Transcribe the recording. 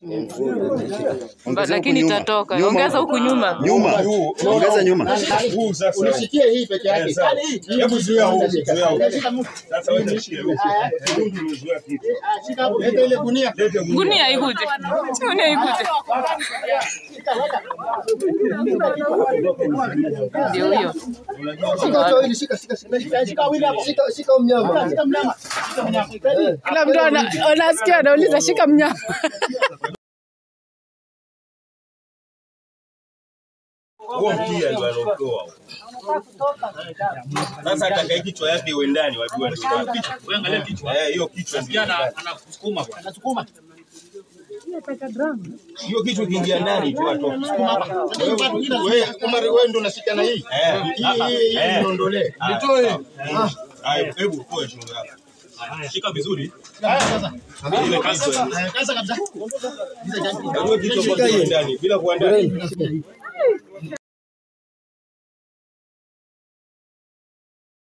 Ba- lakini itatoka. Ongeza huku nyuma. Nyuma. Ongeza nyuma. Huu sasa. Unishikie hii peke Eh, yake. sawa. Hebu zuia huu, zuia huu. Shika mtu. Sasa wewe nishie wewe. Huu ndio umezuia kitu. Ah, Shika hapo. Leta ile gunia. Lete gunia. Gunia ikuje. Gunia ikuje. Ndio huyo. Shika hicho hili, shika shika shika. Shika shika wili hapo. Shika shika mnyama. Shika mnyama. Shika mnyama. Kila mtu ana- anasikia anauliza shika mnyama. Huo mkia ndio alotoa. Sasa atakaye kichwa yake iwe ndani wajua ndio. Wewe angalia kichwa. Eh, hiyo kichwa ndio. Anakusukuma bwana. Nasukuma. Hiyo kichwa kiingia ndani tu atoka. Wewe Umar wewe ndo unashika na hii. Eh. Hii hii hii Eh. niondolee. Nitoe. Haya, hebu toa shingo yako. Shika vizuri. Ile kichwa. Kaza kabisa. Hiyo kichwa kwa ndani bila kuandaa.